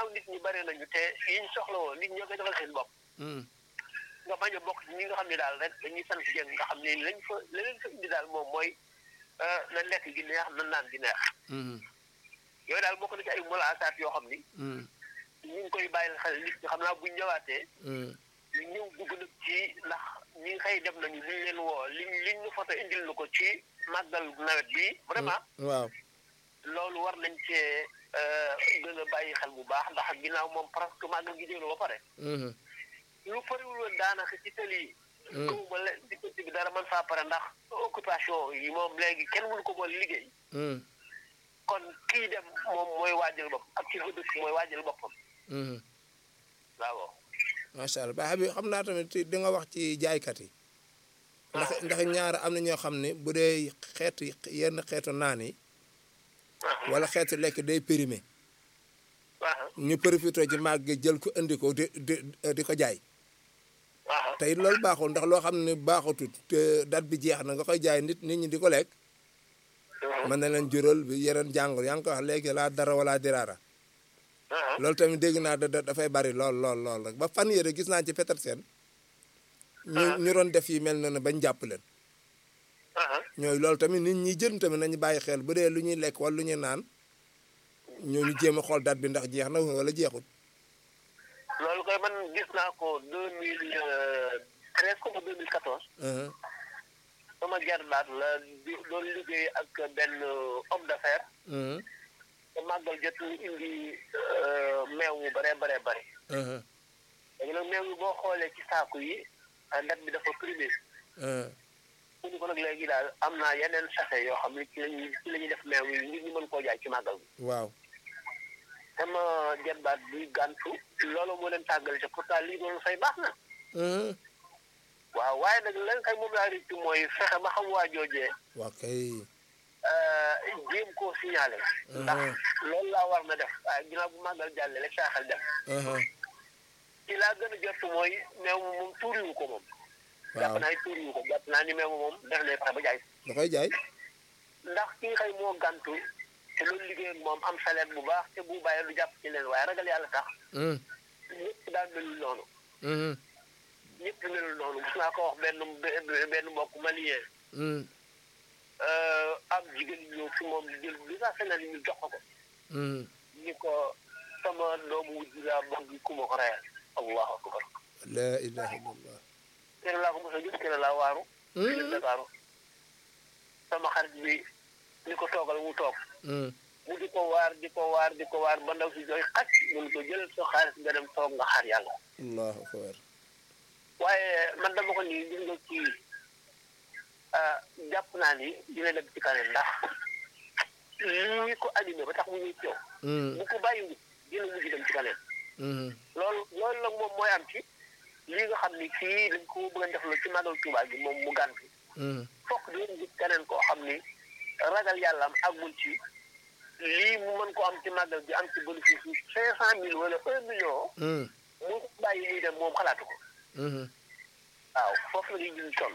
ginnaaw nit ñi bari nañu te yiñ soxla woon nit ñoo koy defal seen bopp nga bañ a bokk ci ñi nga xam ne daal rek dañuy sant jëng nga xam ne lañ fa la leen fa indi daal moom mooy na lekk gi neex na naan gi neex yooyu daal bokk na ci ay mulaasaat yoo xam ni ñu ngi koy bàyyil xel nit ñi xam naa buñ ñëwaatee ñu ñëw dugg nag ci ndax ñi xëy dem nañu liñ leen woo liñ liñ ñu foto indil na ko ci màggal nawet bi vraiment waaw loolu war nañ cee gën a bàyyi xel bu baax ndax ginnaaw moom presque màggal gi ñëw na ba pare lu pariwul woon daanaka ci tëli yi gëwuma la diggante bi dara man faa pare ndax occupation yi moom léegi kenn mënu ko boole liggéey kon kii dem moom mooy waajal bopp ak ci fa dëkk mooy waajal boppam waaw macha allah baax bi xam naa tamit di nga wax ci jaaykat yi ndax ndax ñaar am na ñoo xam ne bu dee xeetu yenn xeetu naan yi wala xeetu lekk day périmé ñu profité ci màgg jël ko indi ko di di di ko jaay tey loolu baaxul ndax loo xam ne baaxatut te date bi jeex na nga koy jaay nit nit ñi di ko lekk mën na leen jural bi yeneen jàngoro yaa ngi ko wax léegi laa dara wala diraara loolu tamit dégg naa da dafay bari lool lool lool rek ba fan yére gis naa ci Petersen ñu ñu doon def yi mel noonu bañ jàpp leen ñooy loolu tamit nit ñi jën tamit nañu bàyyi xel bu dee lu ñuy lekk wala lu ñuy naan ñooñu jéem a xool date bi ndax jeex na wala jeexut loolu koy man gis naa ko deux mille treize comme deux mille quatorze sama jarbaat la doon liggéey ak benn homme d'affaires te màggal jot ñu indi meew mu bare bare bare léegi nag meew mi boo xoolee ci saaku yi date bi dafa primé mu ni ko nag léegi daal am naa yeneen sachet yoo xam ne ci lañuy ci la ñuy def meew yi ngir ñu mën koo jaay ci màggal bi waaw sama jarbaat bi gàntu loolu moo leen tàggale te pourtant lii doon fay baax na waaw waaye nag lan kay moom laa rëccu mooy fexe ba xam waa joojee waaw kay jéem koo signalé ndax loolu laa war na def waaye ginnaaw bu màggal jàlle rek saa xel def ci laa gën a jot mooy meew moom moom tuuriwu ko moom jàpp naa tuuriwu ko jàpp naa ni meew moom def lay fexe ba jaay da koy jaay ndax ki nga xëy moo gàntu te loolu liggéey ak moom am salaire bu baax te bu bàyyee lu jàpp ci leen waaye ragal yàlla tax ñëpp daal melul noonu ñëpp melul noonu gis naa ko wax benn benn mbokk malien am jigéen ñëw fi moom jël li nga xam ne ñu jox ko ni ko sama doomu wujj laa bëgg ku ma ko reyal allahu akbar la ilaha illallah kene laa ko mos a gis kene laa waaru ci Dakaaru sama xarit bi ni ko toogal mu toog mu di ko waar di ko waar di ko waar ba ndaw si jooy xaj mun ko jël sa xaalis nga dem toog nga xaar yàlla allahu akbar waaye man dama ko nii gis nga ci jàpp naa ni dina dem ci kanam ndax lii ko animé ba tax mu ñuy teew bu ko bàyyiwul dina mujj dem ci kanam loolu loolu nag moom mooy am ci lii nga xam ni kii dañ ko bëgg a def la ci màggal Tuubaa gi moom mu gàntu fokk dina gis keneen koo xam ni ragal yàlla am àggul ci lii mu mën ko am ci màggal bi am ci bénéfice bi cinq cent mille wala un million mu bàyyi muy dem moom xalaatu ko waaw foofu la ñuy gis toll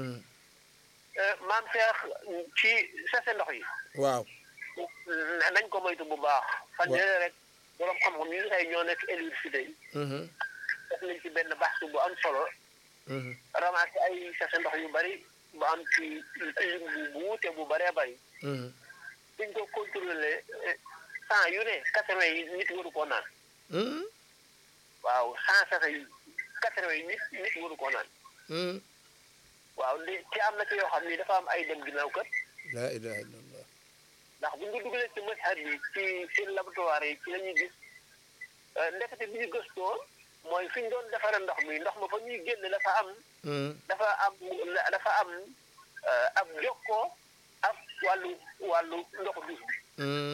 maam Cheikh ci sese ndox yi waaw nañ ko moytu bu baax fan yële rek borom xam-xam yi xëy ñoo nekk université yi def nañ ci benn baxtu bu am solo ramassé ay sese ndox yu bari bu am ci lim bu wuute bu bëree bëri suñ ko contrôlé cent yu ne quatre-vingt yi nit waru koo naan waaw cent sese yi quatre-vingt yi nit nit waru koo naan waaw li ci am na ci yoo xam ni dafa am ay dem ginnaaw kër la ilaha illallah ndax bu ñu ko dugalee ci mashar yi ci seen laboratoire yi ci la ñuy gis ndekete bi ñu gëstoo mooy fi ñu doon defaree ndox mi ndox ma fa ñuy génn dafa am dafa am dafa am ab jokkoo ak wàllu wàllu ndoxu duus bi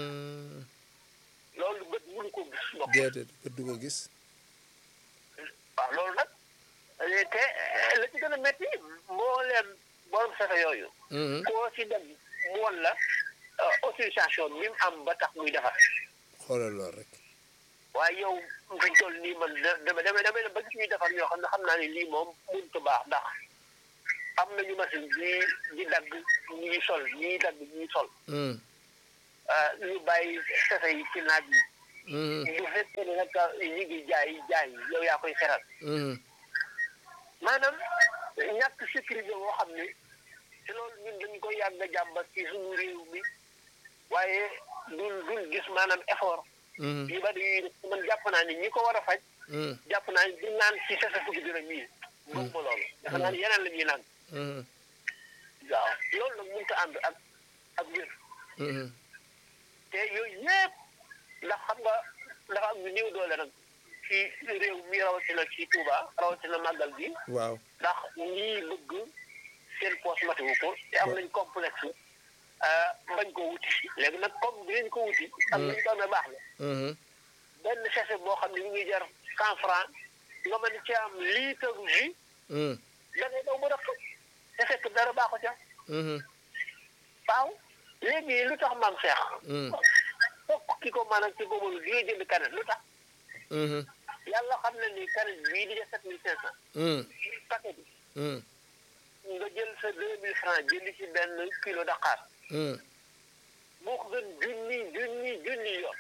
loolu bët mënu ko gis ndox déedéet bët du ko gis waaw loolu nag te la ci gën a métti mbooleem borom safe yooyu koo ci dem mu won la autorisation bi mu am ba tax muy defar xoolal lool rek waaye yow fiñ toll nii man dama dama dama ba gis ñuy defar ñoo xam ne xam naa ne lii moom mënut a baax ndax am nañu machine bi di dagg ñuy sol ñuy dagg ñuy sol ñu bàyyi safe yi ci naaj yi bu fekkee ne nag ñi ngi jaay jaay yow yaa koy seral maanaam ñàkk sécurité boo xam ne te loolu ñun dañ koy yàgg a jàmbat ci suñu réew mi waaye duñ duñ gis maanaam effort yu bari yuy def man jàpp naa ni ñi ko war a faj jàpp naa ni di naan ci sasa fukki dërëm yi moom ma loolu dafa naa ni yeneen la ñuy naan waaw loolu nag mënut a ànd ak ak wér te yooyu yëpp ndax xam nga dafa am ñu néew doole nag ci réew mi rawatina ci Touba rawatina màggal bi waaw ndax ñii bëgg seen poche matiwu ko te am nañ complexe bañ ko wuti léegi nag comme dinañ ko wuti am nañ ko amee baax na benn sachet boo xam ne ñu ngi jar cent franc nga mën ci am litre jus da ngay daw ba def te fekk dara baaxu ca waaw léegi lu tax maam Cheikh fokk ki ko maanaam ci boobu di nga jënd kanet lu tax yàlla xam na ni kanet bii di def sept mille cinq cent paquet bi nga jël sa deux mille franc jënd ci benn kilo Dakar moo ko gën junni junni junni yoon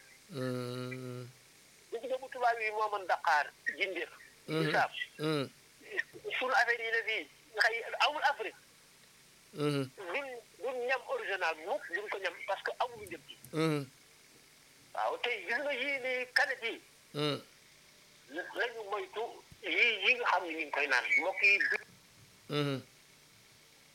bu ci bu tubaab yi moo mën Dakar jindeef isaab sunu affaire yi ne fii xëy amul Afrique duñ duñ ñam original mukk duñ ko ñam parce que amul njëg gi waaw te gis nga yii ni kanet yi nañu moytu yii yi nga xam ne ñu ngi koy naan mbokk yi